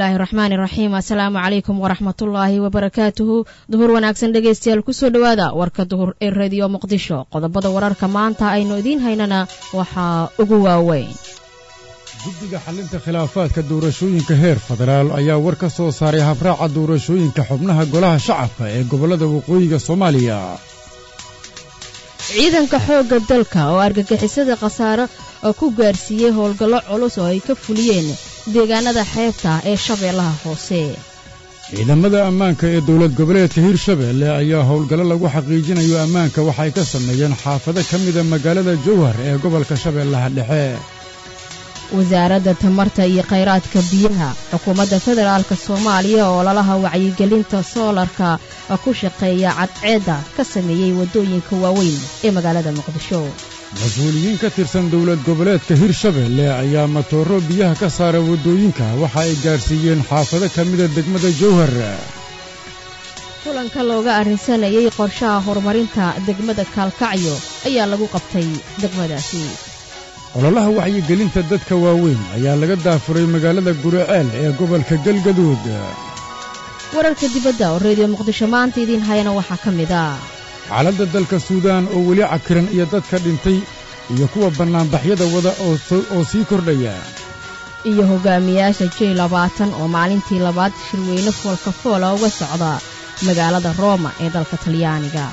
bismillaahi raxmaani raxiim assalaamu calaykum waraxmatullaahi wabarakaatuhu duhur wanaagsan dhegaystayaal kusoo dhowaada warka duhur ee radiyo muqdisho qodobada wararka maanta aynu idiin haynana waxaa ugu waaweyn guddiga xallinta khilaafaadka doorashooyinka heer federaal ayaa war ka soo saaray habraaca doorashooyinka xubnaha golaha shacabka ee gobollada waqooyiga soomaaliya ciidanka xoogga dalka oo argagixisada khasaaro oo ku gaarsiiyey howlgallo culus oo ay ka fuliyeen deegaanada xeebta ee shabeellaha hoose ciidamada ammaanka ee dowlad goboleedka hirshabeelle ayaa howlgallo lagu xaqiijinayo ammaanka waxay ka sameeyeen xaafado ka mida magaalada jowhar ee gobolka shabeellaha dhexe wasaaradda tamarta iyo khayraadka biyaha xukuumadda federaalk soomaaliya oo lalaha wacyigelinta soolarka ku shaqeeya cadceedda ka sameeyey waddooyinka waaweyn ee magaalada muqdisho mas-uuliyiin ka tirsan dowlad goboleedka hirshabeelle ayaa matooro biyaha ka saara waddooyinka waxa ay gaarsiiyeen xaafado ka mida degmada jowhar kulanka looga arrinsanayey qorshaha horumarinta degmada kaalkacyo ayaa lagu qabtay degmadaasi ololaha wacyigelinta dadka waaweyn ayaa laga daafuray magaalada guriceel ee gobolka galgaduud wararka dibadda oo reediyo muqdisho maanta idiin hayana waxaa ka mid ah xaaladda dalka suudaan oo weli cakiran iyo dadka dhintay iyo kuwa bannaanbaxyada wada oo sii kordhaya iyo hogaamiyaasha jey labaatan oo maalintii labaad shirweyne foolka foola uga socda magaalada rooma ee dalka talyaaniga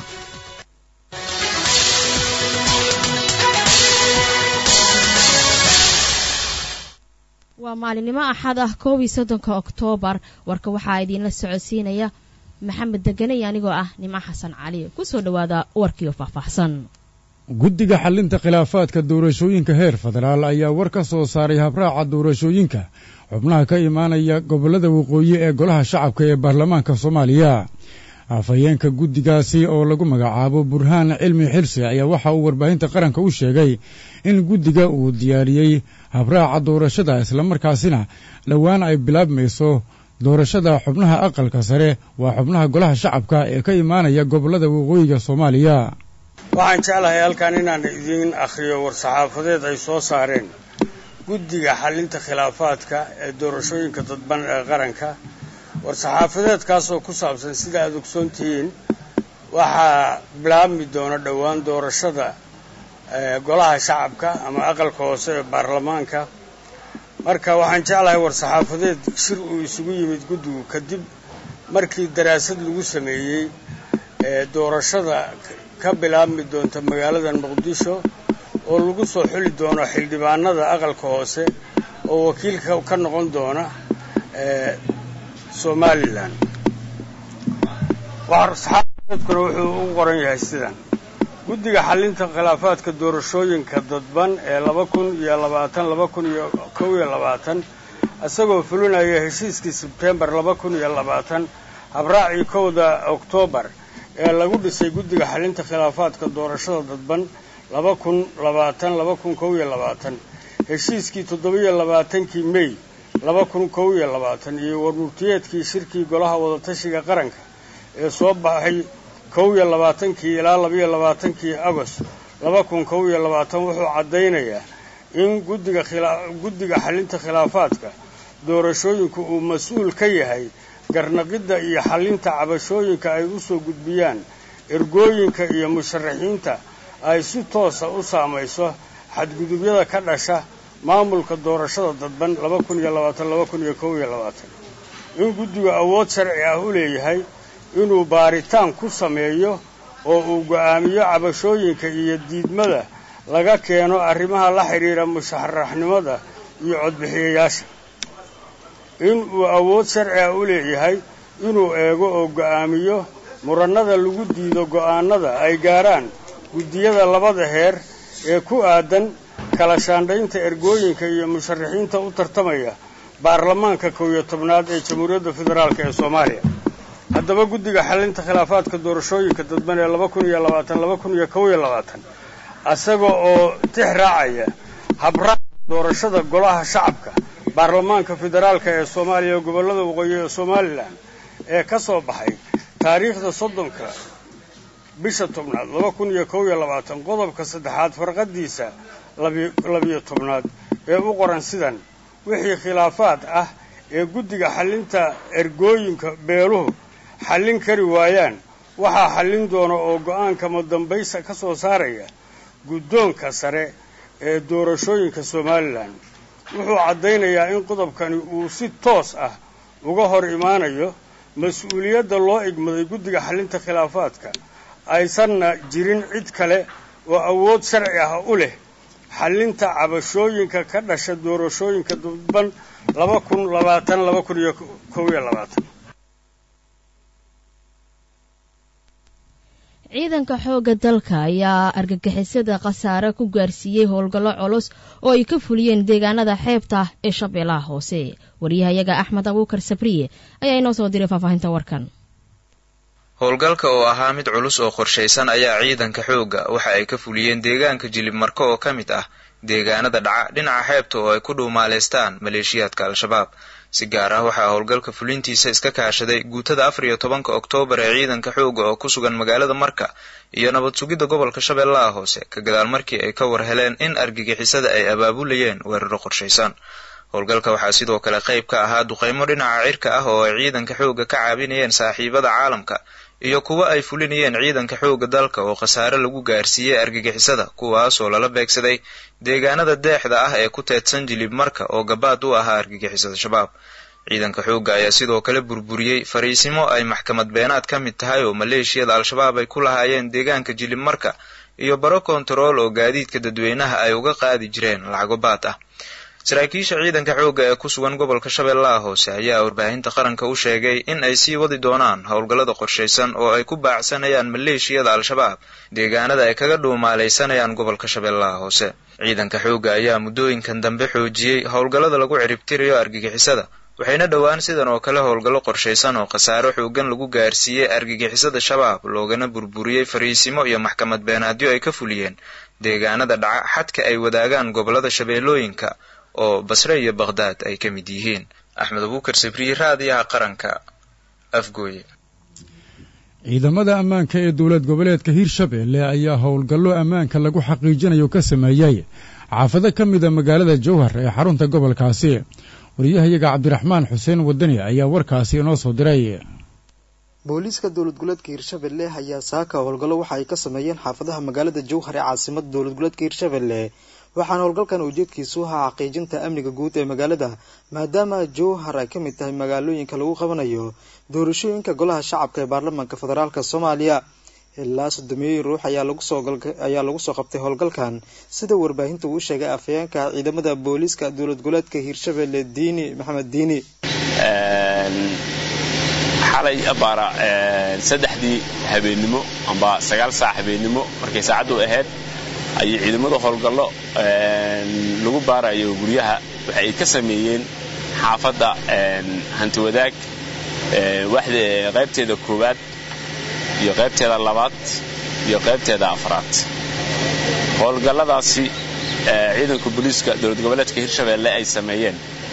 waa maalinimo axad ah koob iyo soddonka oktoobar warka waxaa idiinla socodsiinaya maxamed deganey anigoo ah nimco xasan cali kusoo dhowaada warkiio faahfaahsan guddiga xallinta khilaafaadka doorashooyinka heer federaal ayaa war ka soo saaray habraaca doorashooyinka xubnaha ka imaanaya gobollada waqooyi ee golaha shacabka ee baarlamaanka soomaaliya afhayeenka guddigaasi oo lagu magacaabo burhaan cilmi xirsi ayaa waxa uu warbaahinta qaranka u sheegay in guddiga uu diyaariyey habraaca doorashada islamarkaasina dhowaan ay bilaabmayso doorashada xubnaha aqalka sare waa xubnaha golaha shacabka ee ka imaanaya gobollada waqooyiga soomaaliya waxaan jeclahay halkan inaan idiin akhriyo war-saxaafadeed ay soo saareen guddiga xallinta khilaafaadka ee doorashooyinka dadban ee qaranka war-saxaafadeedkaasoo ku saabsan sida aad ogsoon tihiin waxaa bilaabmi doona dhowaan doorashada golaha shacabka ama aqalka hoose ee baarlamaanka marka waxaan jeclahay war-saxaafadeed shir uu isugu yimid guddigu kadib markii daraasad lagu sameeyey doorashada ka bilaabmi doonta magaalada muqdisho oo lagu soo xuli doono xildhibaanada aqalka hoose oo wakiilka ka noqon doona somalilan war-saxaafadeedkuna wuxuu u qoran yahay sidan guddiga xallinta khilaafaadka doorashooyinka dadban ee laba kun iyo labaatan laba kun iyo kow iyo labaatan isagoo fulinaya heshiiskii sebtembar laba kun iyo labaatan habraacii kowda oktoobar ee lagu dhisay guddiga xallinta khilaafaadka doorashada dadban laba kun labaatan laba kun kow iyo labaatan heshiiskii toddoba-iyo labaatankii mey laba kun kow iyo labaatan iyo warmurtiyeedkii shirkii golaha wadatashiga qaranka ee soo baxay kow iyo labaatankii ilaa labaiyo labaatankii agost laba kun kow iyo labaatan wuxuu caddaynayaa in guddiga guddiga xallinta khilaafaadka doorashooyinku uu mas-uul ka yahay garnaqidda iyo xallinta cabashooyinka ay u soo gudbiyaan ergooyinka iyo musharaxiinta ay si toosa u saamayso xadgudubyada ka dhasha maamulka doorashada dadban laba kun iyo labaatan laba kun iyo kow iyo labaatan in guddigu awood sharci ah u leeyahay inuu baaritaan ku sameeyo oo uu go'aamiyo cabashooyinka iyo diidmada laga keeno arrimaha la xidhiira musharaxnimada iyo codbixiyayaasha in uu awood sharci ah u leeyahay inuu eego oo go'aamiyo murannada lagu diido go'aanada ay gaaraan guddiyada labada heer ee ku aadan kala shaandhaynta ergooyinka iyo musharaxiinta u tartamaya baarlamaanka kow iyo tobnaad ee jamhuuriyadda federaalk ee soomaaliya haddaba guddiga xallinta khilaafaadka doorashooyinka dadban ee laba kun iyo labaatan laba kun iyo kow iyo labaatan isaga oo tix raacaya habraaca doorashada golaha shacabka baarlamaanka federaalka ee soomaaliya ee gobollada waqooyi ee somalilan ee ka soo baxay taariikhda soddonka bisha tobnaad laba kun iyo kow iyo labaatan qodobka saddexaad farqadiisa labiyo tobnaad ee u qoran sidan wixii khilaafaad ah ee guddiga xallinta ergooyinka beeluhu xallin kari waayaan waxaa xallin doona oo go-aanka madambaysa ka soo saaraya guddoonka sare ee doorashooyinka somalilan wuxuu caddaynayaa in qodobkani uu si toos ah uga hor imaanayo mas-uuliyadda loo igmaday guddiga xallinta khilaafaadka aysanna jirin cid kale oo awood sharci ah u leh xallinta cabashooyinka ka dhasha doorashooyinka dadban laba kun labaatan laba kun iyo kow iyo labaatan ciidanka xoogga dalka ayaa argagixisada khasaare ku gaarsiiyey howlgallo culus oo ay ka fuliyeen deegaanada xeebta ee shabeellaha hoose waryahayaga axmed abuukar sabriye ayaa inoo soo diray faahfaahinta warkan howlgalka oo ahaa mid culus oo qorshaysan ayaa ciidanka xoogga waxa ay ka fuliyeen deegaanka jilib marko oo ka mid ah deegaanada dhaca dhinaca xeebta oo ay ku dhuumaaleystaan maleeshiyaadka al-shabaab si gaar ah waxaa howlgalka fulintiisa iska kaashaday guutada afar iyo tobanka oktoobar ee ciidanka xoogga oo ku sugan magaalada marka iyo nabad sugidda gobolka shabeellaha hoose ka gadaal markii ay ka war heleen in argagixisada ay abaabulayeen weeraro qorshaysan howlgalka waxaa sidoo kale qayb ka ahaa duqaymo dhinaca cirka ah oo ay ciidanka xoogga ka caabinayeen saaxiibada caalamka iyo kuwa ay fulinayeen ciidanka xoogga dalka oo khasaare lagu gaarsiiyey argagixisada kuwaasoo lala beegsaday deegaanada deexda ah ee ku teedsan jilib marka oo gabaad u ahaa argagixisada shabaab ciidanka xoogga ayaa sidoo kale burburiyey fariisimo ay maxkamad beenaad ka mid tahay oo maleeshiyada al-shabaab ay ku lahaayeen deegaanka jilib marka iyo baro kontarool oo gaadiidka dadweynaha ay uga qaadi jireen lacago baad ah saraakiisha ciidanka xoogga ee ku sugan gobolka shabeellaha hoose ayaa warbaahinta qaranka u sheegay in ay sii wadi doonaan howlgallada qorshaysan oo ay ku baacsanayaan maleeshiyada al-shabaab deegaanada ay kaga dhuumaalaysanayaan gobolka shabeellaha hoose ciidanka xoogga ayaa muddooyinkan dambe xoojiyey howlgallada lagu ciribtirayo argagixisada waxayna dhowaan sidan oo kale howlgallo qorshaysan oo khasaaro xoogan lagu gaarsiiyey argagixisada shabaab loogana burburiyey fariisimo iyo maxkamad beenaadyo ay ka fuliyeen deegaanada dhaca xadka ay wadaagaan gobollada shabeellooyinka oo basre iyo bakhdaad ay ka mid yihiin axmed abuukar sabriye raadiyaha qaranka afgooye ciidamada ammaanka ee dowlad goboleedka hirshabeelle ayaa howlgallo ammaanka lagu xaqiijinayo ka sameeyey xaafado ka mida magaalada jowhar ee xarunta gobolkaasi wariyahayaga cabdiraxmaan xuseen wadani ayaa warkaasi inoo soo diray booliiska dowlad goboleedka hirshabelle ayaa saaka howlgallo waxa ay ka sameeyeen xaafadaha magaalada jowhar ee caasimada dowlad goboleedka hirshabelle waxaana howlgalkan ujeedkiisu ahaa xaqiijinta amniga guud ee magaalada maadaama jowhar ay ka mid tahay magaalooyinka lagu qabanayo doorashooyinka golaha shacabka ee baarlamaanka federaalk soomaaliya ilaa soddomeeyey ruux ayaa lagu soo qabtay howlgalkan sida warbaahinta uu sheegay afhayeenka ciidamada booliiska dowlad goboleedka hiirshabelle diini maxamed diini xalay abaara saddexdii habeennimo amba sagaal saac habeennimo markay saacaddu ahayd ayay ciidamada howlgallo lagu baarayo guryaha waxa ay ka sameeyeen xaafadda hanti wadaag qaybteeda koowaad iyo qaybteeda labaad iyo qaybteeda afraad howlgalladaasi ciidanka booliiska dowlad goboleedka hirshabeelle ay sameeyeen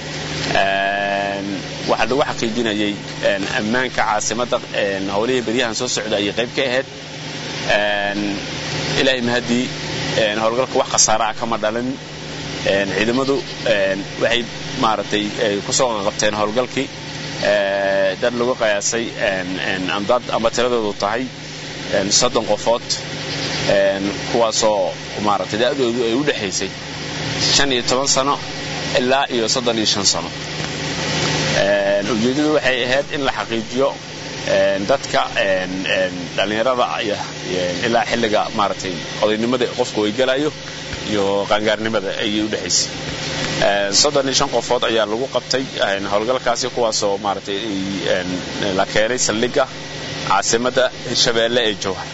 waxaa lagu xaqiijinayay ammaanka caasimadda howlihii beryahan soo socda ayay qayb ka ahayd ilaahay mahaddii howlgalka wax khasaara ah kama dhalin ciidamadu waxay maaragtay kusoo qaqabteen howlgalkii dad lagu qiyaasay dad ama tiradoodu tahay soddon qofood kuwaasoo maaragtay da'doodu ay u dhexaysay shan iyo toban sano ilaa iyo soddon iyo shan sano ujeeddadu waxay ahayd in la xaqiijiyo dadka dhallinyarada ilaa xilliga maaragtay odaynimada qofku ay galayo iyo qaangaarnimada ayay u dhexaysay soddon iyo shan qofood ayaa lagu qabtay howlgalkaasi kuwaasoo maaragtay la keenay saldhigga caasimadda hirshabeelle ee jowhar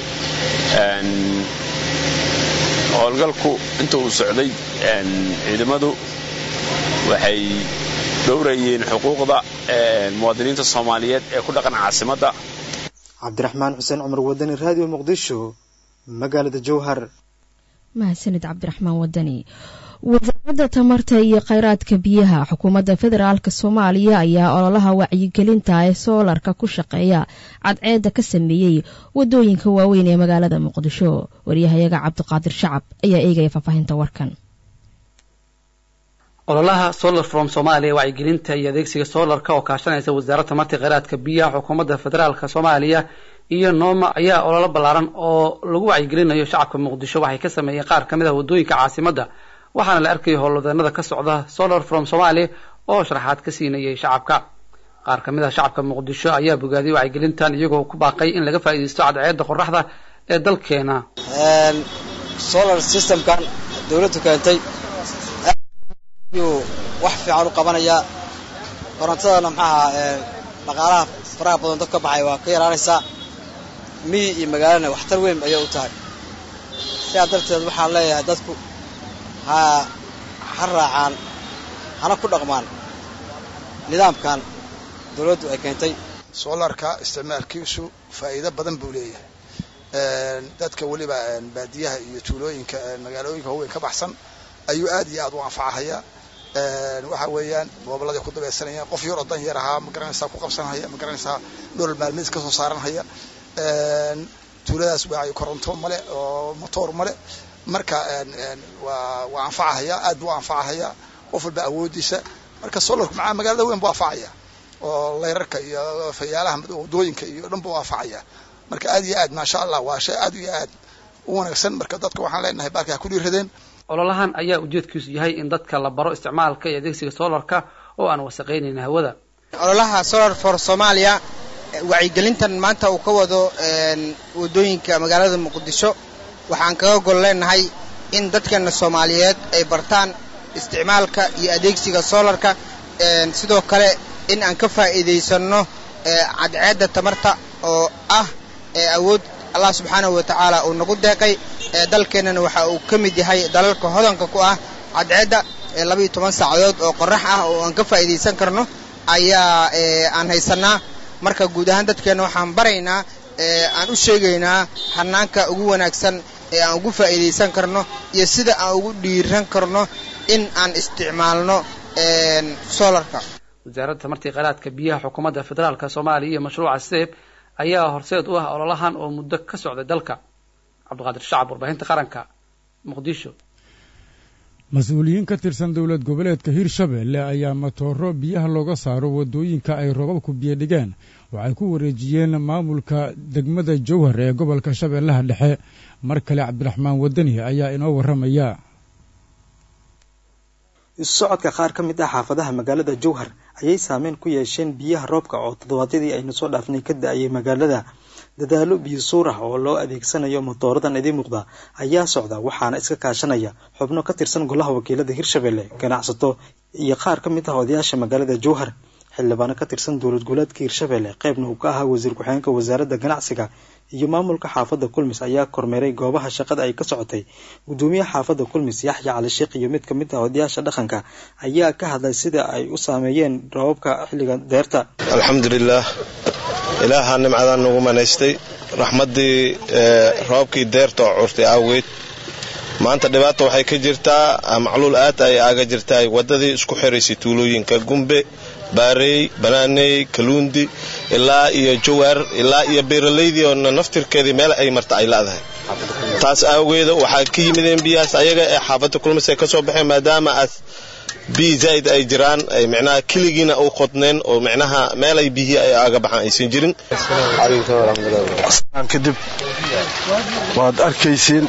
howlgalku inta uu socday ciidamadu waxay dhowrayeen xuquuqda muwaadiniinta soomaaliyeed ee ku dhaqan caasimadda cabdiraxmaan xuseen cumar wadani raadiyo muqdisho magaalada jowhar mahadsanid cabdiraxmaan wadani wasaaradda tamarta iyo kheyraadka biyaha xukuumadda federaalk soomaaliya ayaa ololaha wacyigelinta ee soolarka ku shaqeeya cadceedda ka sameeyey wadooyinka waaweyn ee magaalada muqdisho waryahayaga cabdiqaadir shacab ayaa eegaya faahfaahinta warkan ololaha solar from soomaaliya wacyigelinta iyo adeegsiga solarka oo kaashanaysa wasaaradda tamarta kheyraadka biyaha xukuumadda federaalka soomaaliya iyo nooma ayaa ololo ballaaran oo lagu wacyigelinayo shacabka muqdisho waxay ka sameeyeen qaar ka mid ah waddooyinka caasimadda waxaana la arkayay howlwadeenada ka socda solar from somalia oo sharaxaad ka siinayay shacabka qaar ka mid ah shacabka muqdisho ayaa bogaadiyay wacyigelintan iyagoo ku baaqay in laga faa'iidaysto cadceedda qoraxda ee dalkeena solar systemkan dawladdu keentay yuu wax fiican u qabanayaa korontadana maxaaha dhaqaalaha faraha badan dad ka baxay waa ka yaraanaysaa miyi iyo magaalana waxtar weyn ayay u tahay sidaa darteed waxaan leeyahay dadku ha ha raacaan hana ku dhaqmaan nidaamkan dawladdu ay keentay solarka isticmaalkiisu faa'iido badan buu leeyahay dadka weliba baadiyaha iyo tuulooyinka magaalooyinka waaweyn ka baxsan ayuu aad iyo aad u anfacahayaa waxa weeyaan gobolladay ku dabaysanayaan qof yar oo dan yar ahaa ma garanaysaa ku qabsanhaya ma garanaysaa nolol maalmeed ka soo saaranhaya tuuladaas waa koronto male oo motoor male marka waa waa anfacahaya aad buu anfacahaya qof walba awoodiisa marka solarku macaa magaalada weyn buu anfacaya oo layrarka iyo fayaalaha wadooyinka iyo dhan buu anfacaya marka aad iyo aad maasha allah waa shay aad iyo aad u wanaagsan marka dadka waxaan leenahay baalka ha ku dhiiradeen ololahan ayaa ujeedkiisu yahay in dadka la baro isticmaalka iyo adeegsiga solarka oo aan wasaqaynayn hawada ololaha solar for somalia wacyigelintan maanta uu ka wado waddooyinka magaalada muqdisho waxaan kaga gol leenahay in dadkeena soomaaliyeed ay bartaan isticmaalka iyo adeegsiga solarka sidoo kale in aan ka faa'iidaysanno cadceedda tamarta oo ah awood allah subxaanahu wa tacaala uu nagu deeqay dalkeennana waxa uu ka mid yahay dalalka hodanka ku ah cadceedda labaiyo toban saacadood oo qorax ah oo aan ka faa'iidaysan karno ayaa aan haysannaa marka guud ahaan dadkeenna waxaan baraynaa aan u sheegaynaa hanaanka ugu wanaagsan ee aan ugu faa'iidaysan karno iyo sida aan ugu dhiiran karno in aan isticmaalno solarka wasaaradda tamartii kheyraadka biyaha xukuumadda federaalka soomaaliya iyo mashruuca seeb ayaa horseed u ah ololahan oo muddo ka socday dalka cabdiqaadir shacab warbaahinta qaranka muqdisho mas-uuliyiin ka tirsan dowlad goboleedka hirshabeelle ayaa matooro biyaha looga saaro waddooyinka ay robabku biyodhigeen waxay ku wareejiyeen maamulka degmada jowhar ee gobolka shabeellaha dhexe mar kale cabdiraxmaan wadani ayaa inoo warramaya isu socodka qaar ka mid ah xaafadaha magaalada jowhar ayay saameyn ku yeesheen biyaha roobka oo toddobaadyadii aynu soo dhaafnay ka da-ayay magaalada dadaalo biyo suur ah oo loo adeegsanayo matooradan idiin muuqda ayaa socda waxaana iska kaashanaya xubno ka tirsan golaha wakiilada hirshabelle ganacsato iyo qaar ka mid ah odayaasha magaalada jowhar xildhibaano ka tirsan dowlad goboleedka hirshabelle qaybna uu ka ahaa wasiir ku-xigeenka wasaaradda ganacsiga iyo maamulka xaafadda kulmis ayaa kormeeray goobaha shaqada ay ka socotay guddoomiyaha xaafadda kulmis yaxya cali sheekh iyo mid ka mid ah odayaasha dhaqanka ayaa ka hadlay sida ay u saameeyeen roobabka xilliga deerta alxamdulilah ilaaha nimcadan nagu manaystay raxmaddii roobkii deerta oo curtay awgeed maanta dhibaata waxay ka jirtaa macluul aad ay aaga jirtaay waddadii isku xiraysay tuulooyinka gumbe baareey banaaney kaluundi ilaa iyo jawaar ilaa iyo beeralaydii oo naftirkeedii meel ay marta ay la'dahay taas awgeeda waxaa ka yimideen biyahaas ayaga ee xaafadda kulmis ay ka soo baxeen maadaama aad biyi zaa'id ay jiraan ay micnaha keligiina u qodneen oo micnaha meel ay biyihii ay aaga baxaan aysan jirin kadib waad arkaysiin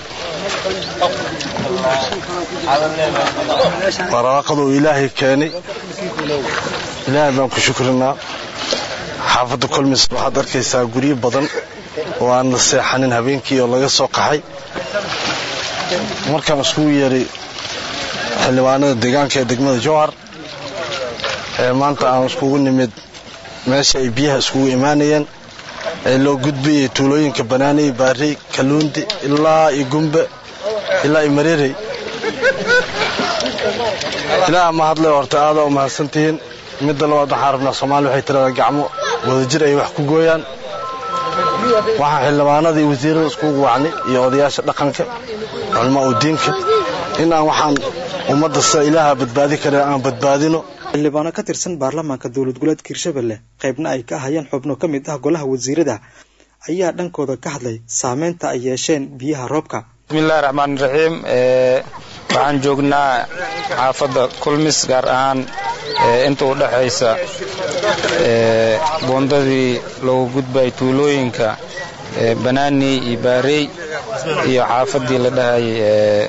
waraaqaduu ilaahay keenay ilaahay baan ku shukrinaa xaafadda kolmis waxaad arkaysaa guryo badan oo aan la seexanin habeenkii oo laga soo qaxay markaan iskugu yeeray xildhibaanada deegaanka ee degmada jowhar ee maanta aan iskugu nimid meesha ay biyaha iskugu imaanayeen ee loo gudbayay tuulooyinka banaaney baarey kaluundi ilaa iyo gumbe ilaa iyo mareerey ilaaha ma hadlay horta aadaa u mahadsantihiin midda labaad waxaan rabnaa soomaaliya waxay tiradaa gacmo wadajir ay wax ku gooyaan waxaan xildhibaanada iyo wasiirada iskugu wacnay iyo odayaasha dhaqanka culmaa u diinka in aan waxaan ummadda sida ilaaha badbaadi kare aan badbaadino xildhibaano ka tirsan baarlamaanka dowlad goboleedka hirshabelle qaybna ay ka hayeen xubno ka mid ah golaha wasiirada ayaa dhankooda ka hadlay saameynta ay yeesheen biyaha roobka bismillahi raxmaani raxiim waxaan joognaa xaafadda kulmis gaar ahaan inta u dhexaysa buundadii loogu gudbay tuulooyinka banaani iyo baarey iyo xaafaddii la dhahayay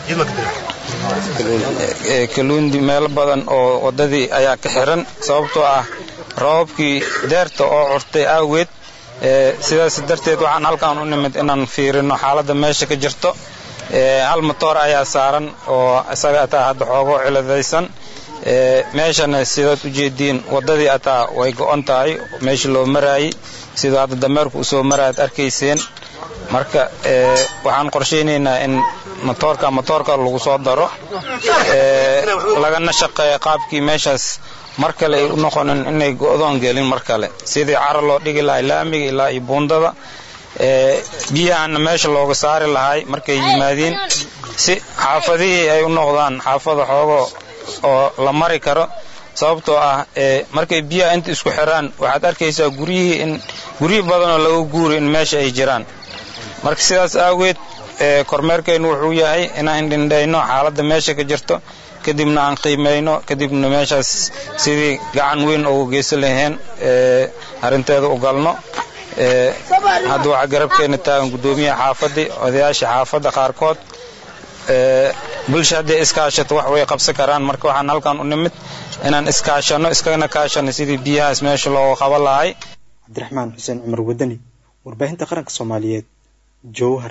kaluundi meelo badan oo waddadii ayaa ka xiran sababtoo ah roobabkii deerta oo curtay awgeed sidaas darteed waxaan halkaan u nimid inaan fiirino xaaladda meesha ka jirto hal motoor ayaa saaran oo isaga ataa hadda xoogo ciladaysan meeshana sidaad u jeediin waddadii ataa way go'on tahay meeshii loo maraayey sidoo hadda dameerku u soo maraayaad arkayseen marka waxaan qorshaynaynaa in motoorka motoorka lagu soo daro lagana shaqeeya qaabkii meeshaas mar kale ay u noqonin inay go'doon gelin mar kale sidii cara loo dhigi lahay laamiga ilaa iyo buundada biyahana meesha looga saari lahay markay yimaadiin si xaafadihii ay u noqdaan xaafada xoogo oo la mari karo sababtoo ah markay biyaha inta isku xiraan waxaad arkaysaa guryihii in guryi badanoo laga guuri in meesha ay jiraan marka sidaas aageed kormeerkeennu wuxuu yahay inaan dhindhayno xaaladda meesha ka jirto kadibna aan qiimayno kadibna meeshaas sidii gacan weyn ugu geysan lahayn arrinteeda u galno hadda waxaa garabkeena taagan guddoomiyaha xaafaddii odayaasha xaafadda qaarkood bulsha hadday iskaashato wax way qabsan karaan marka waxaan halkan u nimid inaan iskaashano iskana kaashano sidii biyahaas meesha looga qaban lahay cabdiraxmaan xuseen cumar wadani warbaahinta qaranka soomaaliyeed jowhar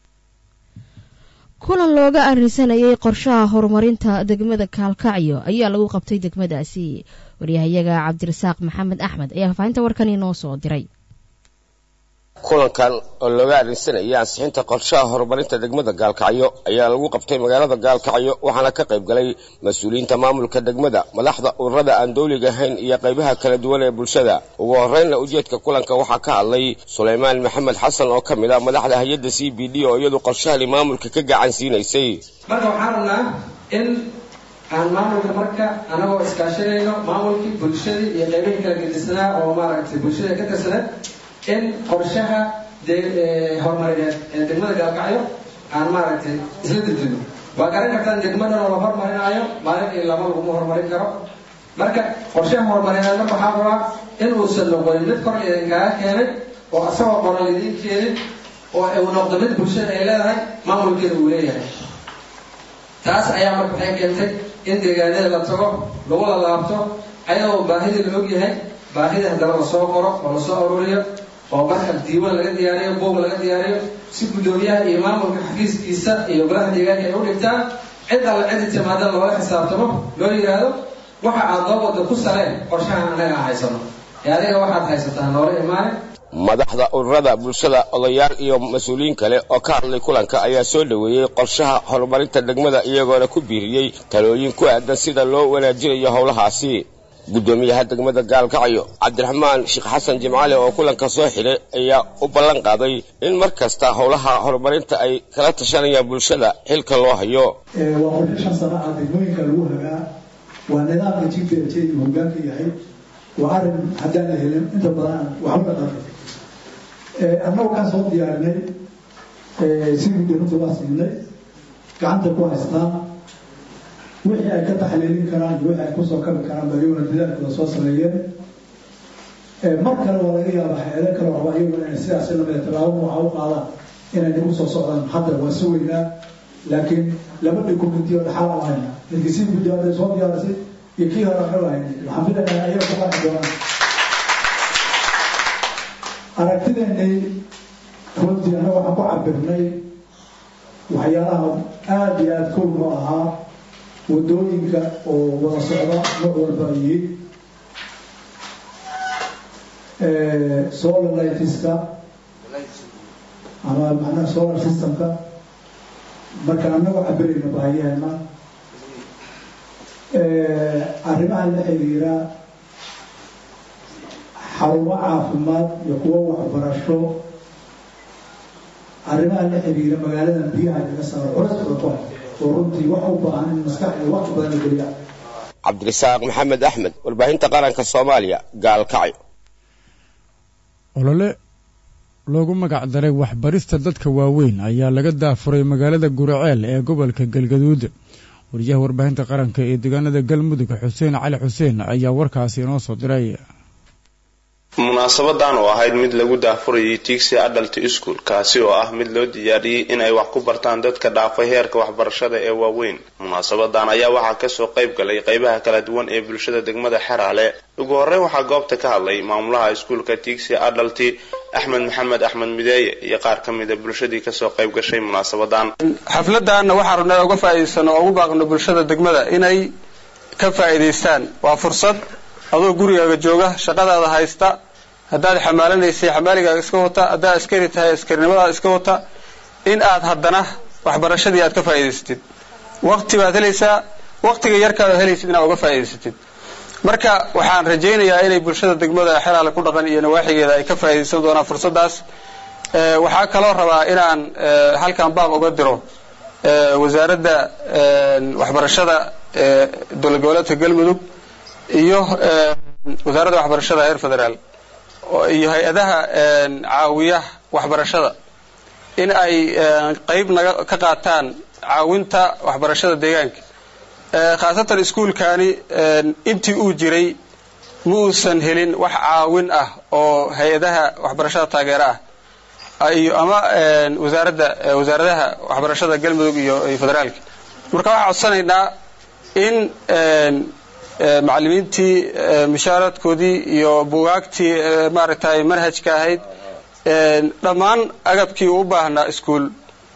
kulan looga arisanayay qorshaha horumarinta degmada kaalkacyo ayaa lagu qabtay degmadaasi waryahayaga cabdirasaaq maxamed axmed ayaa faafahinta warkan inoo soo diray kulankan oo looga arrinsanayay ansixinta qorshaha horumarinta degmada gaalkacyo ayaa lagu qabtay magaalada gaalkacyo waxaana ka qayb galay mas-uuliyiinta maamulka degmada madaxda ururada aan dowliga ahayn iyo qaybaha kala duwan ee bulshada ugu horreynna ujeedka kulanka waxaa ka hadlay sulaymaan maxamed xasan oo ka mid ah madaxda hay-adda c b d oo iyadu qorshahani maamulka ka gacan siinaysay marka waxaan rabnaa in aan maamulka marka anagoo iskaashanayno maamulkii bulshadii iyo qaybihii kala gedisanaa oo maaragtay bulshada ka tirsaneed in qorshaha horumarineed ee degmada gaalkacyo aan maaragtay isla dejino waa garan kartaan degmadan oo la horumarinaayo maalin iyo laba laguma horumarin karo marka qorshaha horumarineed marka waxaa rabaa inuusan noqonin mid kor idinkaaga keenay oo asagoo qoran idiin keenin oo uu noqdo mid bulshada ay leedahay maamulkeeda uu leeyahay taas ayaa marka waxay keentay in deegaanada la tago lagu lalaabto ayadoo baahida la ogyahay baahida haddana lasoo qoro oo lasoo aruuriyo oo marka diiwaan laga diyaariyo buog laga diyaariyo si guddoomiyaha iyo maamulka xafiiskiisa iyo golaha deegaanka ay u dhigtaan cid alla cidi timaada loola xisaabtamo loo yidhaahdo waxa aad loo wada ku saleen qorshahan annaga aan haysano ee adiga waxaad haysataa noola imaanin madaxda ururada bulshada odayaal iyo mas-uuliyiin kale oo ka hadlay kulanka ayaa soo dhoweeyey qorshaha horumarinta degmada iyagoona ku biiriyey talooyin ku aadan sida loo wanaajinayo howlahaasi guddoomiyaha degmada gaalkacyo cabdiraxmaan sheekh xasan jimcaale oo kulanka soo xidhay ayaa u ballan qaaday in mar kasta howlaha horumarinta ay kala tashanayaan bulshada xilka loo hayo waa qorshe shan sano ah degmooyinka lagu hagaa waa nidaamka g p h uu hogaanka yahay waa arrin haddaan la helin inta badan waxba la dhaqin annagu kaan soo diyaarinay si guddoonada waa siinay gacanta ku haystaan wixii ay ka taxliilin karaan iyo wixii ay kusoo kabi karaan ba iyaguna dadaalkooda soo sameeyeen mar kale waa laga yaabaa hay-ado kale waxba iyaguna inay sidaasi lamida tallaabo waxa u qaadaan inay nagu soo socdaan hadda waa si weynaa laakiin laba dokumenti oo dhaxal aan hayna midkii si guddoonada soo diyaarisay iyo kii hore aan hayna waxaan filaynaa ayaga ku qanci doonaan aragtideennay runtii annaga waxaan ku cabirnay waxyaalaha aada iyo aada kow noo ahaa wadooyinka oo wada socda nooc walba ay yihiin solar lightska ama macnaha solar systemka marka annagoo cabirayna baahiyaheena arrimaha la xiriira xarumo caafimaad iyo kuwo waxbarasho arrimaha la xiriira magaaladan biyaha laga saaro culaskooda ku hay oo runtii wax u baahan in maskaxda waqti badan la geliya cabdirasaaq maxamed axmed warbaahinta qaranka soomaaliya gaalkacyo olole loogu magac daray waxbarista dadka waaweyn ayaa laga daafuray magaalada guraceel ee gobolka galgaduud wariyaha warbaahinta qaranka ee deegaanada galmudug xuseen cali xuseen ayaa warkaasi inoo soo diray munaasabadan oo ahayd mid lagu daafurayay tiigsi adalt school kaasi oo ah mid loo diyaariyey in ay wax ku bartaan dadka dhaafay heerka waxbarashada ee waaweyn munaasabadan ayaa waxaa kasoo qayb galay qeybaha kala duwan ee bulshada degmada xeraale ugu horreyn waxaa goobta ka hadlay maamulaha iskuulka tiigsi adalti axmed maxamed axmed mideeye iyo qaar ka mida bulshadii kasoo qayb gashay munaasabadan xafladana waxaan rabnaa uga faa'iidaysano oo ugu baaqno bulshada degmada inay ka faa'iidaystaan waa fursad adoo gurigaaga jooga shaqadaada haysta haddaad xamaalanaysay xamaaligaaga iska wata haddaad askari tahay askarinimadaada iska wata in aad haddana waxbarashadii aad ka faa'iidaysatid waqti baad helaysaa waqtiga yarkaad helaysid inaad uga faa'iidaysatid marka waxaan rajaynayaa inay bulshada degmada xeraale ku dhaqan iyo nawaaxigeeda ay ka faa'iidaysan doonaan fursadaas waxaa kaloo rabaa inaan halkan baaq uga diro wasaaradda waxbarashada dowlad goboleedka galmudug iyo wasaaradda waxbarashada heer federaal iyo hay-adaha caawiya waxbarashada in ay qeyb naga ka qaataan caawinta waxbarashada deegaanka khaasatan iskuulkani intii uu jiray ma uusan helin wax caawin ah oo hay-adaha waxbarashada taageera ah iyo ama wasaaradda wasaaradaha waxbarashada galmudug iyo federaalka marka waxaan codsanaynaa in macallimiintii mushaaradkoodii iyo bugaagtii maaragtay manhajka ahayd dhammaan agabkii u baahnaa iskuol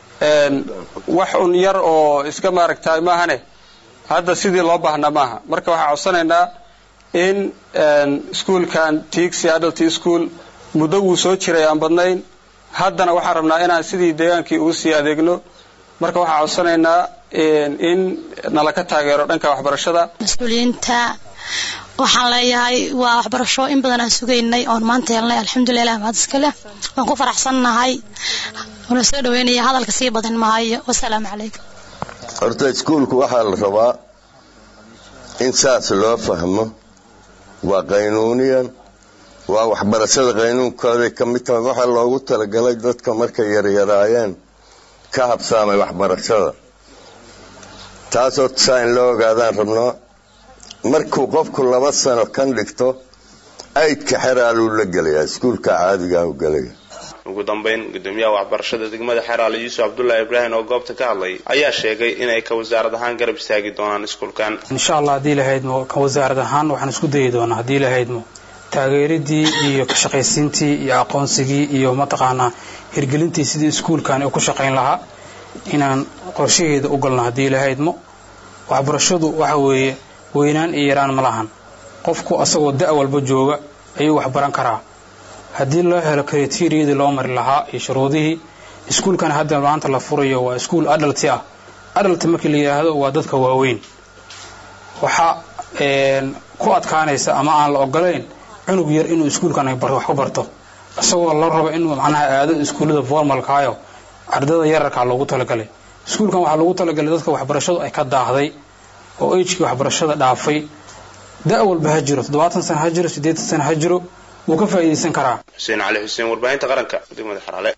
wax un yar oo iska maaragtay maahane hadda sidii loo baahnaa maaha marka waxaan codsanaynaa in iskuolkan tixi adult school muddo wuu soo jiray aan badnayn haddana waxaan rabnaa inaan sidii deegaankii ugu sii adeegno marka waxaan codsanaynaa in nala ka taageero dhanka waxbarashada mas-uuliyiinta waxaan leeyahay waa waxbarasho in badan aan sugaynay oon maanta helnay alxamdulilah mahad iskale waan ku faraxsannahay una soo dhaweynaya hadalka sii badan maayo wasalaamu calaykum horta iskuulku waxaa la rabaa in saas loo fahmo waa qaynuuniyan waa waxbarashada qaynuunkooday ka mid tahay waxaa loogu talagalay dadka markay yaryaraayeen ka habsaamay waxbarashada taasoo saa in loo ogaadaan rabnaa markuu qofku laba sano kan dhigto aydka xeraaluu la gelayaa iskuulka caadigaah gelaya ugu dambeyn gudoomiyaha waxbarashada degmada xeraale yuusuf cabdullaahi ibraahim oo goobta ka hadlay ayaa sheegay inay ka wasaarad ahaan garab istaagi doonaan iskuulkan insha allah haddii lahaydmo ka wasaarad ahaan waxaan isku dayi doonaa haddii lahaydmo taageeridii iyo ka shaqaysiintii iyo aqoonsigii iyo mataqaanaa hirgelintii sidii iskuulkan uu ku shaqayn lahaa inaan qorshaheeda u galno haddii lahaydmo waxbarashadu waxa weeye weynaan iyo yaraan ma lahan qofku asagoo da' walba jooga ayuu waxbaran karaa haddii loo helo kriteriyadii loo mari lahaa iyo shuruudihii iskuulkan hadda maanta la furayo waa iskuul adalti ah adalti markii la yidhaahdo waa dadka waaweyn waxaa ku adkaanaysa ama aan la ogolayn cunug yar inuu iskuulkan wax ku barto isagoo la rabo inuu macnaha aado iskuullada formalkaayo ardada yararkaa loogu talagalay iskuulkan waxaa loogu talagalay dadka waxbarashadu ay ka daahday oo ejkii waxbarashada dhaafay da' walba ha jiro toddobaatan sana ha jiro siddeetan sana ha jiro wuu ka faa'iidaysan karaa xuseen cali xuseen warbaahinta qaranka degmada xaraale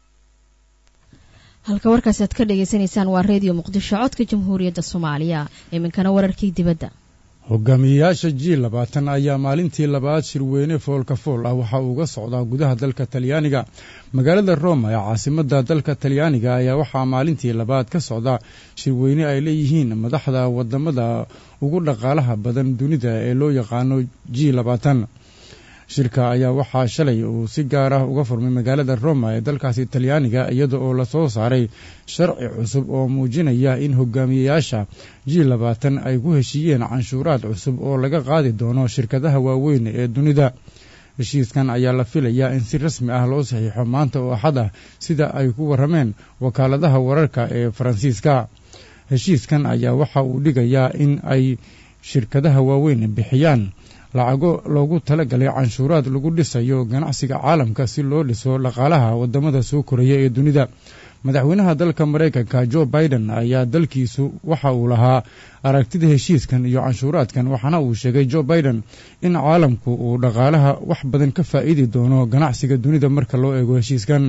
halka warkaasi aad ka dhagaysanaysaan waa reediyo muqdisho codka jamhuuriyadda soomaaliya iminkana wararkii dibadda hogaamiyeyaasha ji labaatan ayaa maalintii labaad shirweyne foolka fool ah waxa uu uga socdaa gudaha dalka talyaaniga magaalada roma ee caasimadda dalka talyaaniga ayaa waxaa maalintii labaad ka socda shirweyne ay leeyihiin madaxda wadamada ugu dhaqaalaha badan dunida ee loo yaqaano ji labaatan shirka ayaa waxaa shalay uu si gaar ah uga furmay magaalada roma ee dalkaasi talyaaniga iyada oo lasoo saaray sharci cusub oo muujinaya in hogaamiyeyaasha ji labaatan ay ku heshiiyeen canshuuraad cusub oo laga qaadi doono shirkadaha waaweyn ee dunida heshiiskan ayaa la filayaa in si rasmi ah loo saxiixo maanta oo axad ah sida ay ku warrameen wakaaladaha wararka ee faransiiska heshiiskan ayaa waxa uu dhigayaa in ay shirkadaha waaweyn bixiyaan lacago loogu talagalay canshuuraad lagu dhisayo ganacsiga caalamka si loo dhiso dhaqaalaha wadamada soo koraya ee dunida madaxweynaha dalka maraykanka jo biden ayaa dalkiisu waxa uu lahaa aragtida heshiiskan iyo canshuuraadkan waxaana uu sheegay jo biden in caalamku uu dhaqaalaha wax badan ka faa'iidi doono ganacsiga dunida marka loo eego heshiiskan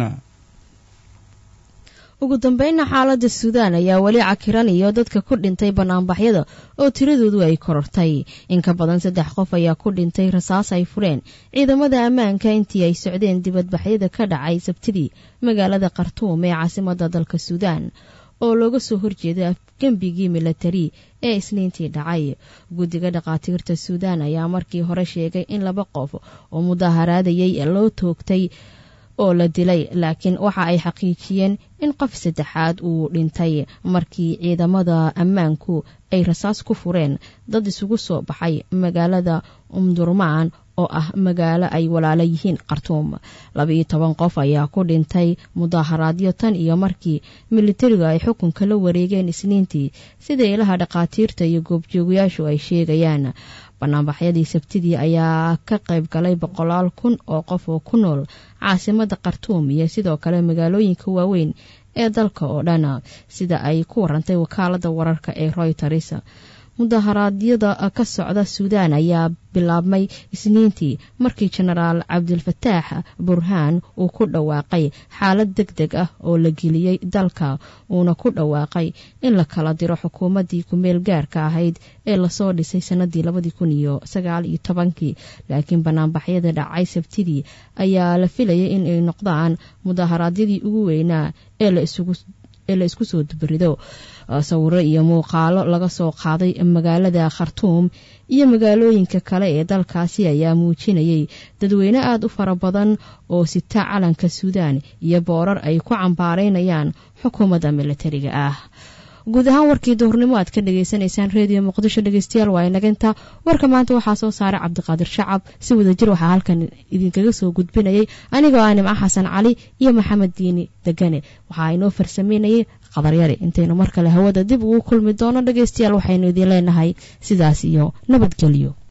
ugu dambeynna xaaladda suudaan ayaa weli cakiranayo dadka ku dhintay banaanbaxyada oo tiradoodu ay korortay in ka badan saddex qof ayaa ku dhintay rasaas ay fureen ciidamada ammaanka intii ay socdeen dibadbaxyada ka dhacay sabtidii magaalada khartuum ee caasimadda dalka suudaan oo looga soo horjeeda afgembigii milatari ee isniintii dhacay guddiga dhakhaatiirta suudaan ayaa markii hore sheegay in laba qof oo mudaharaadayay loo toogtay oo la dilay laakiin waxa ay xaqiijiyeen in qof saddexaad uu dhintay markii ciidamada ammaanku ay rasaas ku fureen dad isugu soo baxay magaalada umdurmaan oo ah magaalo ay walaalo yihiin khartuum labaiyo toban qof ayaa ku dhintay mudaharaadyo tan iyo markii militariga ay xukunka la wareegeen isniintii sida ilaha dhakhaatiirta iyo goobjoogayaashu ay sheegayaan banaanbaxyadii sabtidii ayaa ka qayb galay boqolaal kun oo qof oo ku nool caasimada khartuum iyo sidoo kale magaalooyinka waaweyn ee dalka oo dhan sida ay ku warantay wakaalada wararka ee royters mudaharaadyada ka socda suudaan ayaa bilaabmay isniintii markii jenaraal cabdilfataax burhaan uu ku dhawaaqay xaalad deg deg ah oo la geliyey dalka uuna ku dhawaaqay in la kala diro xukuumaddii kumeel gaarka ahayd ee lasoo dhisay sanadii labadii kun iyo sagaal iyo tobankii laakiin banaanbaxyada dhacay sabtidii ayaa la filayay in ay noqdaan mudaharaadyadii ugu weynaa ee la isugu ee la isku soo dubarido sawiro iyo muuqaalo laga soo qaaday magaalada khartuum iyo magaalooyinka kale ee dalkaasi ayaa muujinayay dadweyne aada u fara badan oo sita calanka suudaan iyo boorar ay ku cambaaraynayaan xukuumadda militariga ah guud ahaan warkii duhurnimo aad ka dhagaysanaysaan reediyo muqdisho dhegeystayaal waa inaginta warka maanta waxaa soo saaray cabdiqaadir shacab si wadajir waxaa halkan idinkaga soo gudbinayay anigoo ah nimco xasan cali iyo maxamed diini degane waxaa inoo farsameynayay qadaryari intaynu mar kale hawada dib ugu kulmi doono dhegeystayaal waxaynu idin leenahay sidaas iyo nabadgelyo